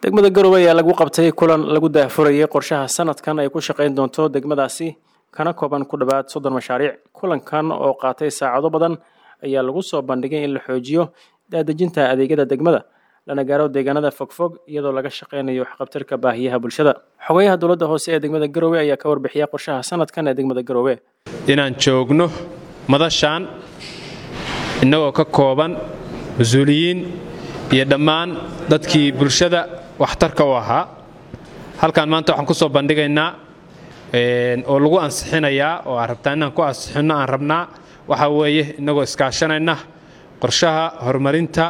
degmada garowe ayaa lagu qabtay kulan lagu daahfurayay qorshaha sanadkan ay ku shaqayn doonto degmadaasi kana kooban ku dhowaad soddon mashaariic kulankan oo qaatay saacado badan ayaa lagu soo bandhigay in la xoojiyo daadejinta adeegyada degmada lana gaaro deegaanada fogfog iyadoo laga shaqaynayo waxqabtarka baahiyaha bulshada xogayaha dowladda hoose ee degmada garowe ayaa ka warbixiya qorshaha sanadkan ee degmada garowe inaan joogno madashaan innagoo ka kooban mas-uuliyiin iyo dhammaan dadkii bulshada waxtarka u ahaa halkaan maanta waxaan ku soo bandhigaynaa oo lagu ansixinayaa oo aan rabtaa inaan ku ansixinno aan rabnaa waxaa weeye innagoo iskaashanayna qorshaha horumarinta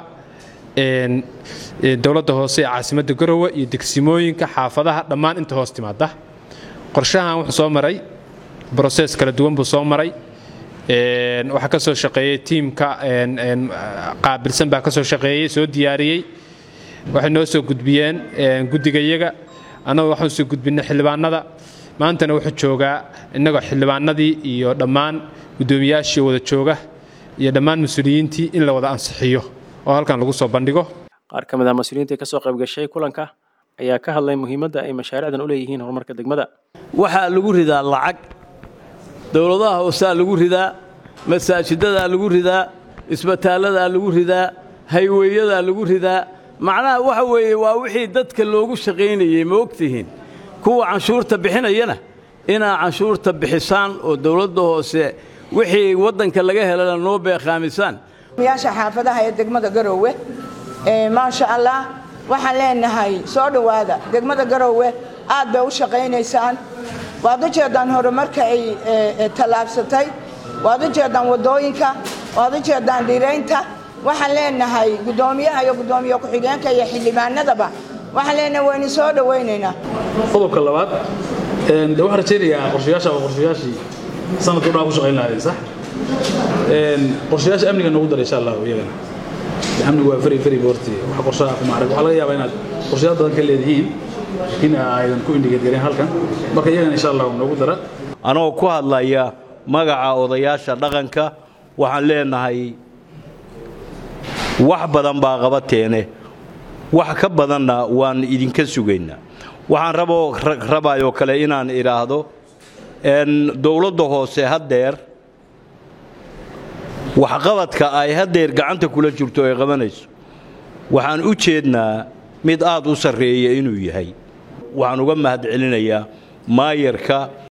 dowladda hoose ee caasimadda garowe iyo degsimooyinka xaafadaha dhammaan inta hoos timaada qorshahan wuxuu soo maray broses kala duwan buu soo maray waxaa ka soo shaqeeyey tiimka qaabilsan baa ka soo shaqeeyey soo diyaariyey waxay noo soo gudbiyeen guddigayaga annagoo waxaan soo gudbinay xildhibaanada maantana wuxuu joogaa innagoo xildhibaanadii iyo dhammaan guddoomiyaashii wada jooga iyo dhammaan mas-uuliyiintii in la wada ansixiyo oo halkan lagu soo bandhigo qaar ka mid ah mas-uuliyiintii ka soo qayb gashay kulanka ayaa ka hadlay muhiimadda ay mashaariicdan u leeyihiin horumarka degmada waxaa lagu ridaa lacag dowladaha hoosaa lagu ridaa masaajidadaa lagu ridaa isbitaalladaa lagu ridaa hayweeyadaa lagu ridaa macnaha waxa weeye waa wixii dadka loogu shaqaynayey ma ogtihiin kuwa canshuurta bixinayana inaa canshuurta bixisaan oo dowladda hoose wixii waddanka laga helana noo beeqaamisaan yaasha xaafadaha ee degmada garoowe maasha allah waxaan leenahay soo dhowaada degmada garoowe aad bay u shaqaynaysaan waad u jeeddaan horumarka ay tallaabsatay waad u jeeddaan waddooyinka waad u jeeddaan dhiraynta waxaan leenahay guddoomiyaha iyo guddoomiye ku-xigeenka iyo xildhibaanadaba waxaan leenahay waynu soo dhowaynaynaa qodobka labaad de waxaan rajaynayaa qorshayaasha waa qorshayaashii sanadka udhaa ku shaqayn lahaayeen sax qorshayaasha amniga noogu dara insha allah iyagana amnigu waa fari fari horti wax qorshaha kuma arag waxaa laga yaabaa inaad qorshayaal badan ka leedihiin laakiin aydan ku indhigeedgareen halkan marka iyagana insha allah noogu dara anoo ku hadlaya magaca odayaasha dhaqanka waxaan leenahay wax badan baa qabateene wax ka badanna waan idinka sugaynaa waxaan raboo rabayoo kale inaan idhaahdo dowladda hoose haddeer waxqabadka ay haddeer gacanta kula jirto ay qabanayso waxaan u jeednaa mid aad u sarreeya inuu yahay waxaan uga mahad celinayaa maayarka